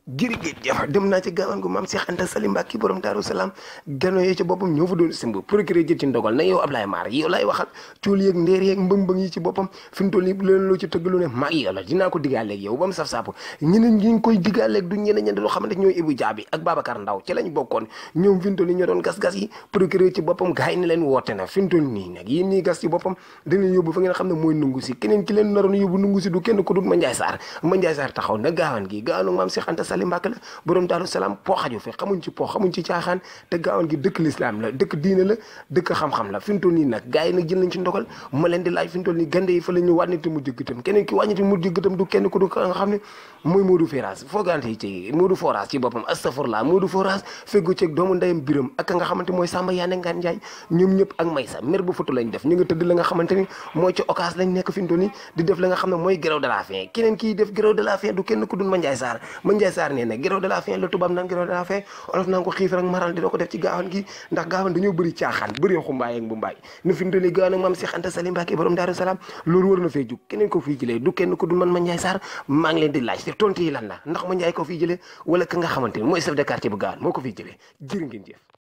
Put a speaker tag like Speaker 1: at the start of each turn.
Speaker 1: jërëjëf jëf dem naa ci gaawaan gu maam Cheikh Anta Salim Mbacke borom Daaru Salaam gano yee ci boppam ñoo fa doon simb procureur jël ci ndogal na yow Ablaye Mar yow laay waxal cuul yeeg ndeer yeeg mbëng-mbëng yi ci boppam fi mu toll nii leen loo ci tëgg lu ne maa yow la dinaa ko diggaaleeg yow ba mu saf-sapp ñeneen ñi ngi koy diggaaleeg du ñeneen ñeneen loo xamante ñooy Ibou Diaby ak Babacar Ndaw ci lañ bokkoon ñoom fi mu toll nii ñoo doon gas-gas yi procureur ci boppam gars yi ne leen woote na fi mu toll nii nag yéen ñii gas ci boppam dañu yóbbu fa ngeen xam ne mooy nungu si keneen ki leen naroon yóbbu nungu si du kenn ko dul Mandiaye Sarr Mandiaye Sarr taxaw na gaawaan gi gaawaan maam Cheikh Anta Salim Mbacke la borom Daaru Salaam po xaju fi xamuñ ci po xamuñ ci caaxaan te gaawaan gi dëkk lislaam la dëkk diine la dëkk xam-xam la fi mu toll nii nag gars yi nag jël nañ ci ndogal ma leen di laaj fi mu toll nii gande yi fa la ñu wàññiti mu jëggatam keneen ki wàññiti mu jëggatam du kenn ko du nga xam ne mooy Modou Ferraz foogante yi ci Modou Foras ci boppam astafurla Modou Foras feggu ceeg doomu ndeyam biram ak nga xamante mooy Samba Yaane Ngaan Njaay ñoom ñëpp ak Maysa mer bu futu lañ def ñu nga tëdd la nga xamante ni mooy ci occas lañ nekk fi mu toll nii di def la nga xam ne mooy grève de la faim keneen kii def grève de la faim du kenn ku dul Mandiaye Sarr Mandiaye Sarr nee na grève de la faim la tubaab naan grève de la faim olof naan ko xiif rek maral dina ko def ci gaawan gi ndax gaawan dañoo bëri caaxaan bëri xumbaay ak bu mbaay na fi mu toll nii gaawan ak maam Cheikh Anta Salim Mbacke borom Daaru Salaam loolu war na fee jug keneen ko fii jëlee du kenn ku dul man Mandiaye Sarr maa ngi leen di laaj te tontu yi lan la ndax Mandiaye ko fii jëlee wala ka nga xamante ni mooy chef de quartier bu gaawan moo ko fii jëlee jërë ngeen jëf